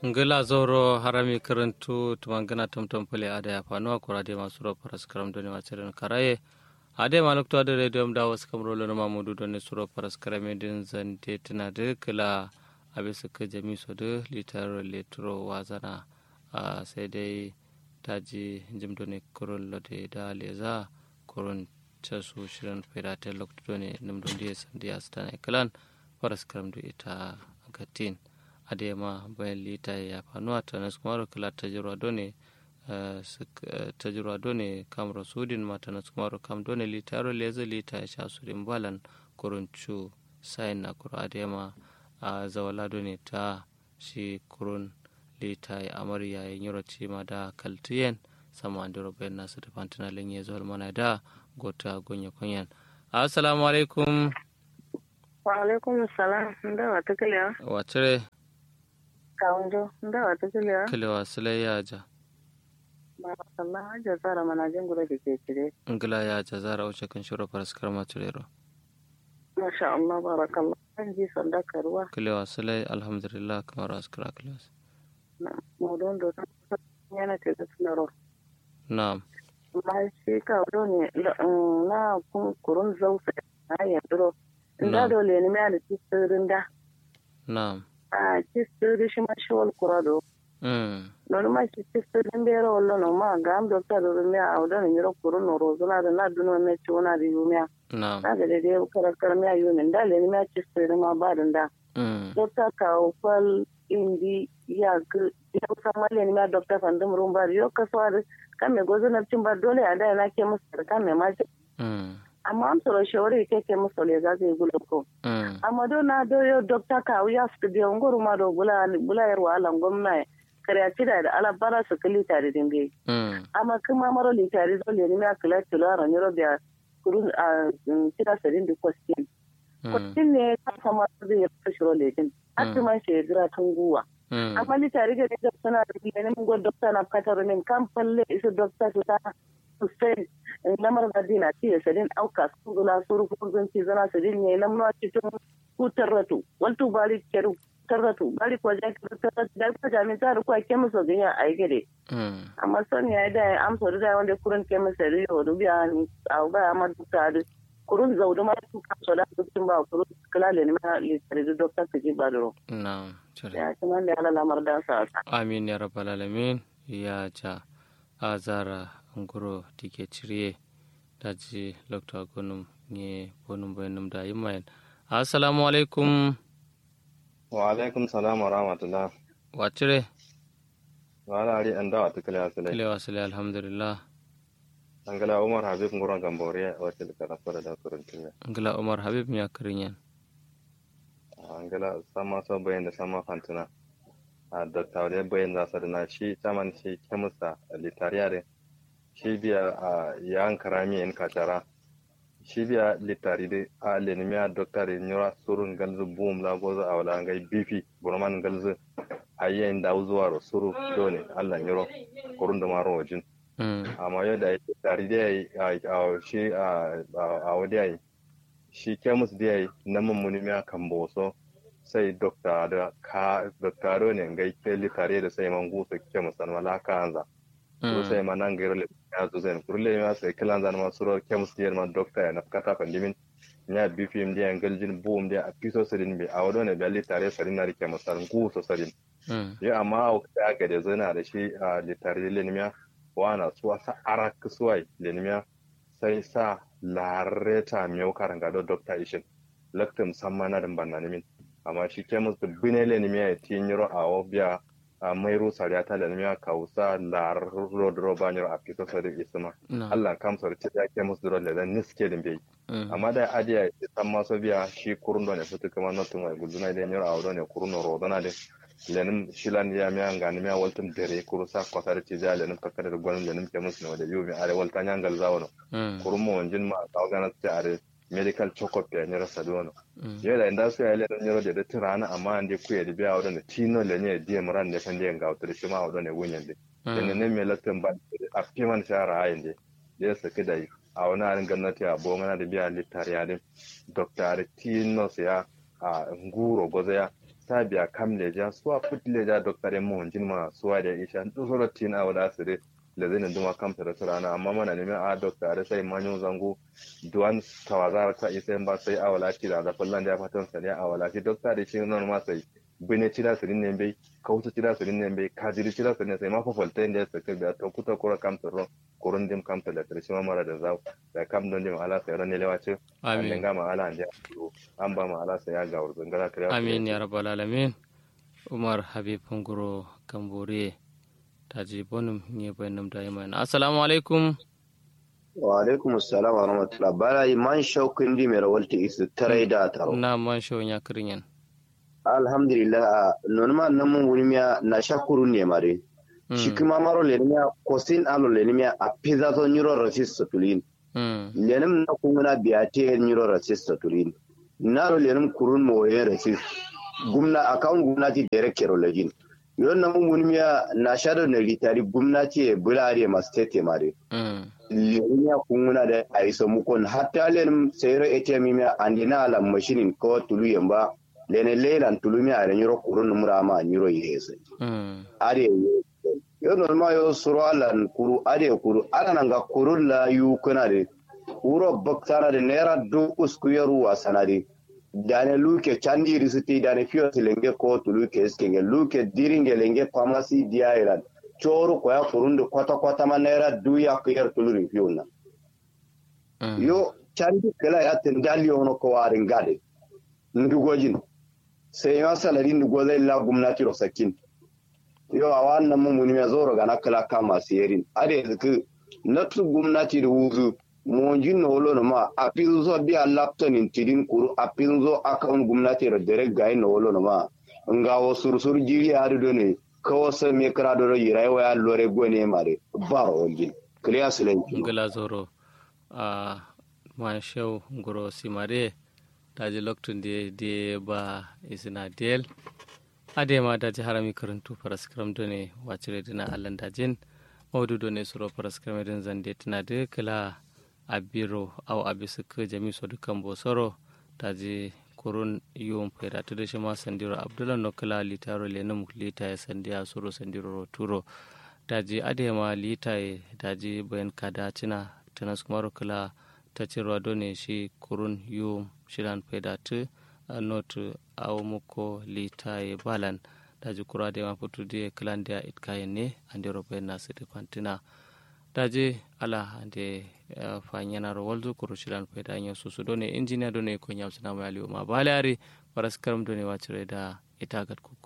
ngila zoro harami karantu tumangana tomtom pale ada ya fanuwa kura de masu ro paras karam doni wachirin karaye ade maluk to ade radio da wasu kamro lo na mamudu doni suro paras karame din zante tana de kila abisa ka jami so de litar letro wazana sai dai taji jim doni kurun lo de da leza kurun casu shirin fedate lokto doni num don diya sandiya stana kalan paras karam do ita gatin adema bayan lita ya fanuwa ta nasu kuma kala tajirwa done tajirwa done kamar sudin mata nasu kuma kam done lita yaro leza lita ya sha sudin balan kuruncu sayin na kuro adema a zawala done ta shi kurun lita ya amarya ya yi ci ma da kaltiyen sama an duro bayan nasu da fantina lenye zuwa mana da gota gonya kunyan assalamu alaikum wa alaikum salam da wata kalewa wacire kawunjo da wata kalewa kalewa sule ya ja Allah haja tsara manajin gura da ke cire ngila ya ja zara wuce kan shiro faraskar maturero masha Allah barakallah an ji sanda karuwa kalewa sule alhamdulillah kamar askara kilas mudon da yana ce da tunaro na'am ma shi kawo ne na kurun zausa na yandiro inda dole ne mai da tsirin da na'am a tsirin shi ma shi wal kurado non ma shi tsirin bere wallo no ma ga am dokta do me a odo ne ro kurun no rozula da na duno me ci wona da yumiya na'am na ga dai karar karar me ayu ne da le ne ma tsirin ma ba da dokta ka fal indi ya ga ya san malle ne ma dokta fandum rumbar yo kaswa kan me gozo na cin ba dole a da na ke musu kan me ma amma an tsoro shawari ke ke musu le za su yi gula ko amma do na do yo dokta ka ya su biya ngoro ma do bula bula yar wala gwamna kare ci da ala bara su kili tare din be amma kuma maro li tare zo le ni na kala tula ran yoro biya kurun a tira sadin di question question ne ka sama da ya shiro le din atuma shi gira tunguwa amma li tare da da suna da ne mun go dokta na katar min kan falle isu dokta su ta Hussein lamar madina ci ya sadin auka su gula su rufu zan ci zana sadin ne lamar cikin ku tarratu waltu bari keru tarratu bari ko ja keru tarratu da ko jami ta ruwa ke musu ganya a gade amma son ya da amsa da wanda kurun ke musu da yau dubiya ni a ba amma duka da kurun zaudu ma su ka so da dukkan ba kurun kala ne ma litare da dokta ka ji ba duro na'am ya kuma da ala lamar da sa amin ya rabbal alamin ya ja azara ngoro tike ciriye daji lokta gonum nye bonum bayanum da yimayen assalamu alaikum wa alaikum salam wa rahmatullah wa cire wa ala ari anda wa tukale asale kile wasale alhamdulillah angala umar habib nguron gambore wa tilka fara da kuruntiya angala umar habib ya kirinyan angala sama so bayan da sama fantuna a doktawle bayan za su na shi taman shi kemusa litariyare shi biya a yan karami in kachara shi biya litari de a lenimiya doktari nyura surun galzu boom la gozo a wala ngai bifi burman galzu a yayin da zuwa ro suru dole Allah nyuro kurun da maro wajin amma yau da litari de a shi a a wadi ai shi kemus de ai na mummuni miya kan boso sai dokta da ka doktaro ne ngai ke litari da sai man gusu kemus an wala kanza so sai ma nan gairo le ya zo zai kurle ma sai kilan zan ma suro kems dier ma dokta ya na kata kan dimin nya bpm dia ngaljin boom dia apiso sadin be awdo ne be tare sadin na rike masan ku so sadin ya amma au ka ga da zana da shi a litare le nimya wana suwa sa arak suwai le nimya sai sa lareta miyau karanga do dokta ishin laktum samma na dan banna nimin amma shi kems da binele nimya ya tinyiro a obia a mairu sariata da nimiya kausa la rodro banyo a fito sari isma Allah kam sar ce ya ke musu duro da niske din bai amma da adiya ya san maso biya shi kurundo ne fitu kuma notun mai guduna da nyoro awdo ne kuruno rodona de lenin shilan ya miya ngani miya waltum dere kuru sa kwata da ce ja lenin kakkada da gwanin lenin ke musu ne da yubi are walta nyangal zawono kurumo wanjin ma kawgana ce are medical check-up ya nyira sadono yo da inda su ya le nyiro de de tirana amma ande ku ya de biya wadon tino le ne de maran ne kan de ga wutar shi ma wadon ne gunyan de ne ne me latin ba a piman shara ayin de de sa kidai a wani arin gwamnati a bo mana da biya littariya din dr tino ya a nguro goza ya sabia kam leja suwa put leja doktare mo jin ma suwa da isha to soro tin a wada sire le zai duma kam tare surana amma mana ne a doktare sai manyo zango duwan tawazar ka isa ba sai a wala ti da da fallan da fatan sai a wala ti doktare shi non ma sai bine cira sirin ne bai kauta cira sirin ne bai kajiri cira sirin ne sai ma fafalta inda ya saka da ta kuta kura kam taro kurun dim kam tala tare shi ma mara da zau da kam don dim ala sai ran ne lewace amin ga ma ala ande an ba ma ala sai ya ga wurzun gara kare amin ya rabbal alamin umar habib punguro kambore taji bonum ne bayanam da yamma assalamu alaikum wa alaikum assalam wa rahmatullah bala man shaukin di mai rawalta isu tarai da taro na man shawun ya kirin alhamdulillah nonma namun wulmiya na shakuru ne mare shi kuma maro lenimiya kosin alo lenimiya a pizza to nyuro rasis satulin lenim na kunguna biya te nyuro rasis satulin naro lenim kurun mo ye rasis gumna account gumnati direct kero lejin yon namun wulmiya na shado na litari gumnati e bulari ma state mare lenimiya kunguna da aiso mukon hatta lenim sayro atm miya andina ala machine ko tulu yamba lene lelan tulumi a ren yoro kurun numra ma nyiro yese ade yo norma yo suro alan kuru ade kuru ana nga kurun la yu kana de wuro baktana de nera do usku yaru wa sanade dane luke chandi risiti dane fiyo lenge ko tuluke skenge luke diringe lenge pharmacy dia iran choru ko ya kurun de kwata kwata ma nera du ya ko yar tuluri fiyo na yo chandi kala ya tendali ono ko warin gade ndugojin sai ya salari ndugo zai la gwamnati rosakin yau a wannan mummuni mai zoro ga na kala kama siyerin ade zuku na tu gwamnati da wuzu monjin na wolo ma a fin zo biya laptop in tidin kuru a fin zo akawun gwamnati da dare ga na wolo ma nga wo sursur jiri a do ne kawo sai me kira do yi rayuwa ya lore gone mare ba wogin clear silenci ngala zoro a man show ngoro simare daji loktun da de ba isina del ade ma daji harami karantu paraskram do ne wacire dina allan dajin mawdu do ne suro paraskram din zande tana de kala abiro aw abisuka jami so dukan bosoro daji kurun yum fera to de shima sandiro abdullah no kala litaro le nam lita ya sandiya suro sandiro turo daji ade ma lita daji bayan kada cina tanas kumaro kala ta cirwa done shi kurun yum shiran pedatu not aw muko litaye balan daji kurade ma futude klande it kayenne ande robe na sede fantina daji ala ande fanyanaro waldu kuru shiran peda nyo susu done engineer done ko nyamsina ma aliyo ma balari paras karam done wacire da itagat kuku